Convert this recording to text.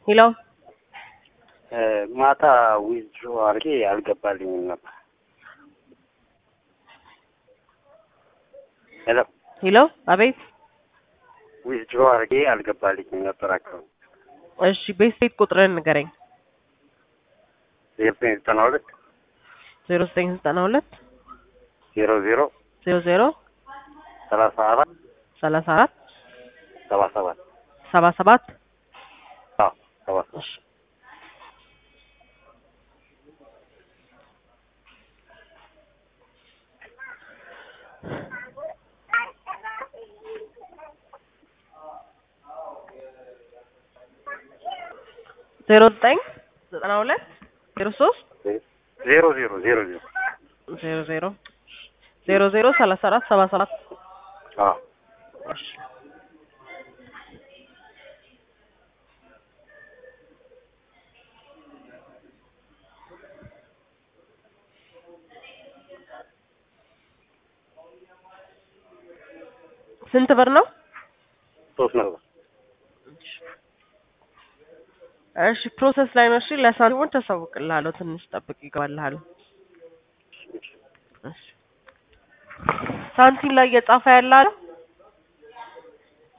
ሄሎ ማታ ዊዝድሮ አድርጌ አልገባልኝም ነበር። ሄሎ ሄሎ፣ አቤት። ዊዝድሮ አድርጌ አልገባልኝም ነበር አካባቢ እሺ፣ ቤት ስቴት ቁጥርን ንገረኝ። ዜሮ ዘጠኝ ዘጠና ሁለት ዜሮ ዘጠኝ ዘጠና ሁለት ዜሮ ዜሮ ዜሮ ዜሮ ሰላሳ አራት ሰላሳ አራት ሰባ ሰባት ሰባ ሰባት አዎ ሰባ ሰባት ዜሮ ዘጠኝ ዘጠና ሁለት ዜሮ ሶስት ዜሮ ዜሮ ዜሮ ዜሮ ዜሮ ዜሮ ዜሮ ዜሮ ሰላሳ አራት ሰባ ሰባት አዎ እሺ ስንት ብር ነው? ሶስት ነበር እሺ ፕሮሰስ ላይ ነው። እሺ ለሳንቲሞች ተሳውቅልሃለሁ። ትንሽ ጠብቅ፣ ይገባልሃል። እሺ ሳንቲም ላይ እየጻፈ ያለ አለ